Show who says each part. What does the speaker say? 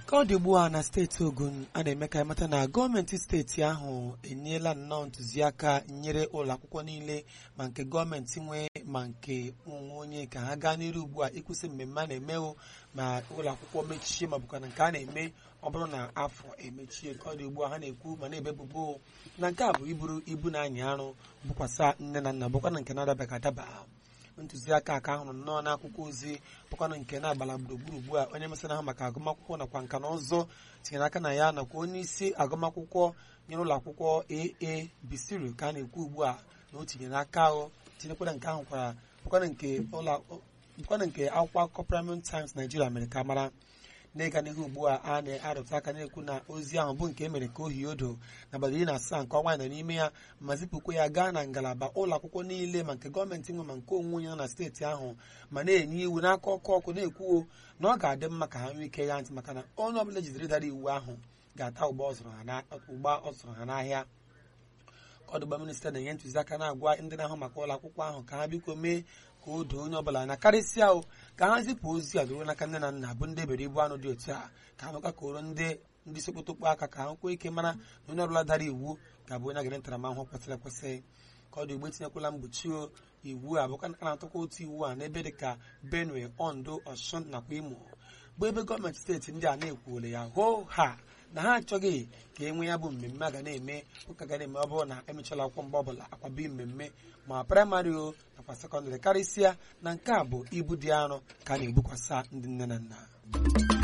Speaker 1: ka ọ dị ugbu a na steeti ogun a na-eme ka ịmata na gọọmenti steeti ahụ enyela nnọọ ntụziaka nyere ụlọ akwụkwọ niile ma nke gọọmenti nwe ma nke onwe onye ka ha gaa n'iru ugbu a ịkwụsị mmemme a na-emewo ma ụlọ akwụkwọ mechie ma bụkwa na nke a na-eme ọ bụrụ na afọ emechie ka ọ dị ugbu a ha na-ekwu ma na-ebebubo na nke a bụ iburu ibu na-anyị arụ bụkwasa nne na nna bụkwa na nke na-adabaghị adaba ntụziaka ka ahụrụ nnọọ n'akwụkwọ ozi bụkwanụ nke na-agbala gburugburu ugbu a onye mesịrị ahụ maka agụmakwụkwọ nakwa nka na ụzụ tinyere aka na ya nakwa onye isi agụmakwụkwọ nyere ụlọ akwụkwọ aa bisiru ka a na-ekwu ugbu a na o tinyere aka ahụ tinyekwara nke ahụ kwara bụkwanụ nke ụlọ bụkwanụ nke akwụkwọ akụkọ Premium Times Nigeria mere ka mara n'ịga n'ihu ugbu a a na-arụta aka na-ekwu na ozi ahụ bụ nke e mere ka ohi odo n'abalị iri na asaa nke ọnwa nọ n'ime ya ma zipụkwa ya gaa na ngalaba ụlọ akwụkwọ niile ma nke gọọmenti nwe ma nke onwe onye nọ na steeti ahụ ma na-enye iwu n'aka ọkụ ọkụ na-ekwuo na ọ ga-adị mma ka ha nwee ike ya ntị maka na onye ọbụla jidere dara iwu ahụ ga-ata ụgba ọ zụrụ ha n'ahịa ọdụgba minista na-enye ntụziaka na-agwa ndị na-ahụ maka ụlọ akwụkwọ ahụ ka ha biko mee ka o doo onye ọbụla anya karịsịa o ka ha zipụ ozi a doro n'aka nne na nna bụ ndị bere ibu anụ dị otu a ka ha nwekwa ka oro ndị ndị sokotokpo aka ka ha nwekwa ike mara na onye ọbụla dara iwu ga-abụ onye agara ntaramahụhụ kwesịrị ekwesị ka ọ dị ugbo etinyekwala mgbochi iwu a bụkwa a na-atụkwa otu iwu a n'ebe dị ka benue ondo ọshun nakwa imo bụ ebe gọọmenti steeti ndị a na-ekwuole ya hoo ha na ha achọghị ka e nwee ya bụ mmemme a ga na-eme ụka ga na-eme ọ bụrụ na emechala akwụkwọ mgbe ọbụla akwabi mmemme ma praịmarị o nakwa sekọndịrị karịsịa na nke a bụ ibu dị arọ ka a na-ebukwasa ndị nne na nna